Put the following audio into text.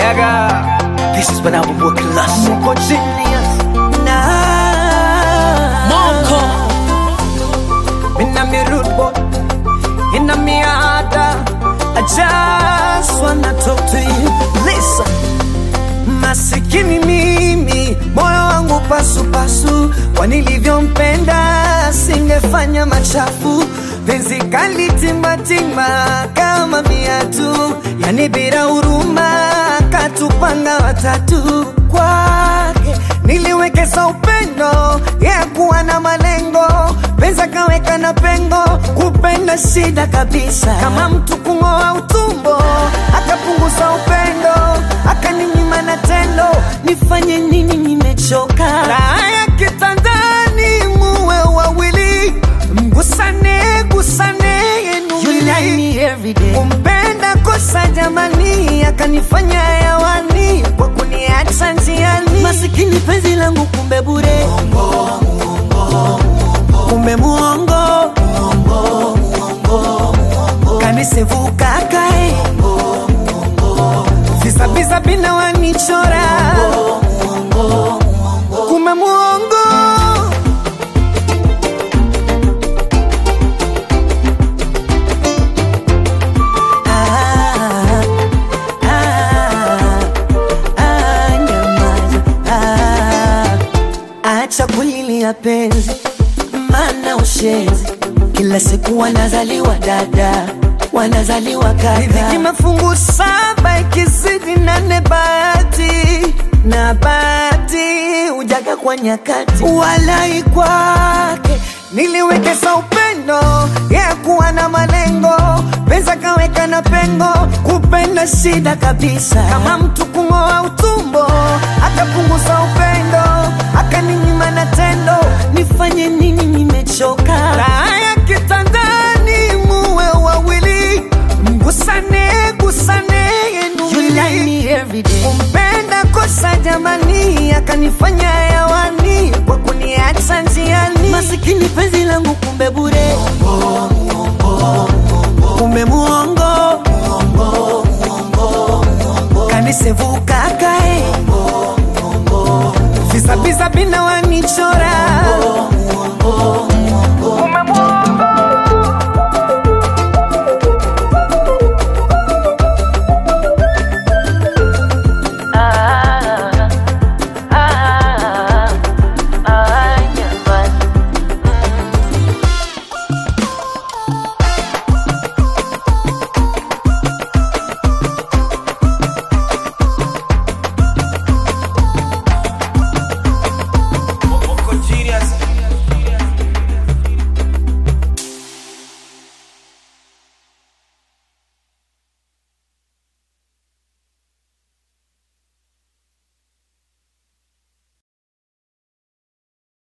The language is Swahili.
Yaga. This is when I will work class. Mko genius na Monko. Mina mi rude boy Ina mi ada I just wanna talk to you Listen Masikini mimi moyo wangu pasu pasu kwa nilivyompenda singefanya machafu penzi kali timbatimba kama viatu yani bila huruma katupanga watatu kwake niliwekeza upendo yeah, kuwa na malengo penza kaweka na pengo kupenda shida kabisa kama mtu kung'oa utumbo akapunguza upendo akaninyima na tendo nifanye nini nimechoka raha ya kitandani muwe wawili mgusane gusane yenuwili kumpenda kosa jamani akanifanya hewani kwa kuniacha njiani masikini penzi langu kumbe bure kumbe muongo kanisevuka kae visabisa bina wanichora kumbe muongo Ah, ah, ah, nyamaza. Ah, acha kulilia penzi mana ushenzi kila siku wanazaliwa dada wanazaliwa kaka mafungu saba ikizidi nane bahati na bahati ujaga kwa nyakati walai kwake niliwekeza upendo yeah, kuwa na malengo pesa kaweka na pengo kupenda shida kabisa kama mtu kung'oa utumbo akapunguza upendo akaninyima na tendo nifanye nini nimechoka raha ya kitandani muwe wawili mgusane gusane yenuwili kumpenda kosa jamani akanifanya hewani kwa kuniacha njiani masikini penzi langu kumbe bure kumbe muongo kanisevuka kae visabisa bina wanichora